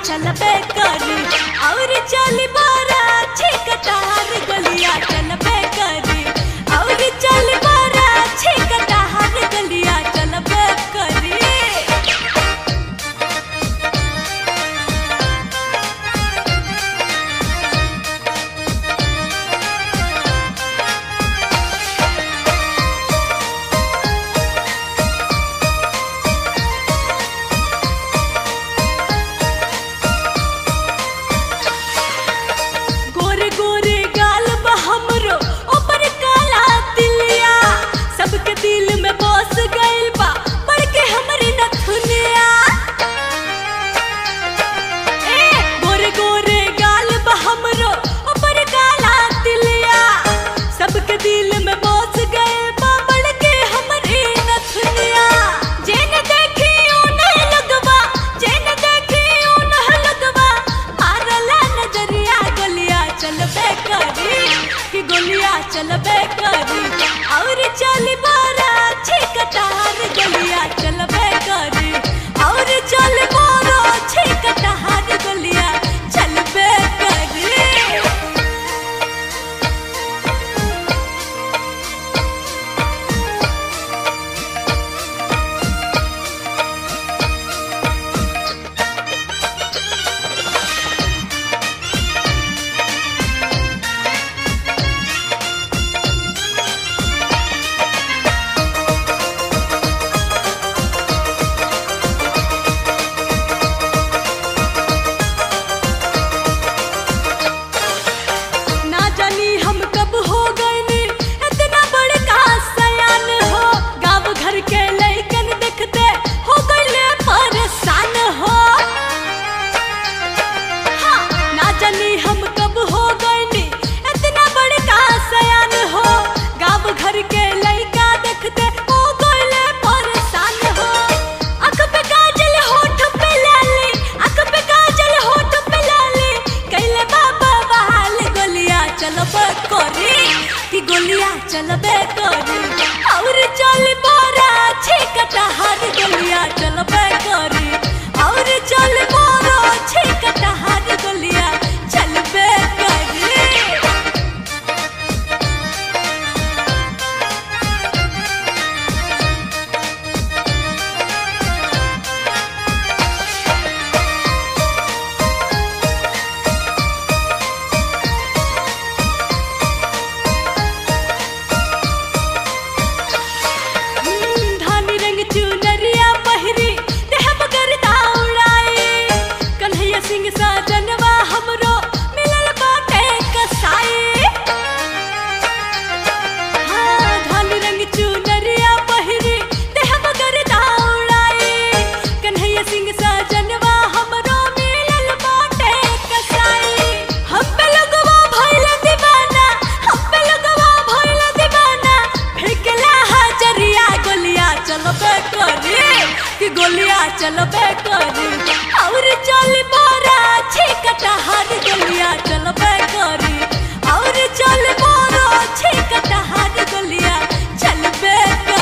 चलबे करी और चली बारा छिकटार गलिया चलबे करी और चली बारा छिकटार गलिया चलबे करी गोरे गोरे गाल बा हमरो ऊपर काला तिलिया सबके दिल में बस गइल बा पड़ के हमरी नथुनिया ए गोरे गोरे गाल बा हमरो ऊपर काला तिलिया सबके दिल में बस गइल बा पड़ के हमरी नथुनिया जेन देखी उन्हें लगवा जेन देखी उन्हें लगवा मारला नजरिया गलिया चलबे करी कि गोलिया चलबे करी और चली बारा छिकटार गलिया चलबे करी और चल बारा छिकटार गलिया चलबे करी ना जानी हम कब हो गए नी इतना बड़का सयान हो गांव घर के लइकन देखते हो गइले परेशान हो हाँ, ना जानी हम कब हो गए नी इतना बड़का सयान हो गांव घर के लइका देखते हो गइले परेशान हो आँख पे काजल होठ पे लाली आँख पे काजल होठ पे लाली कैले बाबा बहाल गोलिया चलबे करी कि गोलिया चलबे करी और चल बारा छिकटहार गोलिया चलबे करी और चल बारा छिकटहार गोलिया चलबे करी धानी रंग चुनरिया पहिरी देह मगर उड़ाई कन्हैया सिंह साजनवा हमरो मिलल बाटे कसाई हाँ धानी रंग चुनरिया पहिरी देह मगर उड़ाई कन्हैया सिंह साजनवा हमरो मिलल बाटे कसाई हम पे लगवा भइल दीवाना हम पे लगवा भइल दीवाना फेंकला हजरिया गोलिया चलबे करी कि गोलिया चलबे करी और चल बारा छिकटहार गोलिया चलबे करी और चल बारा छिकटहार गोलिया चलबे करी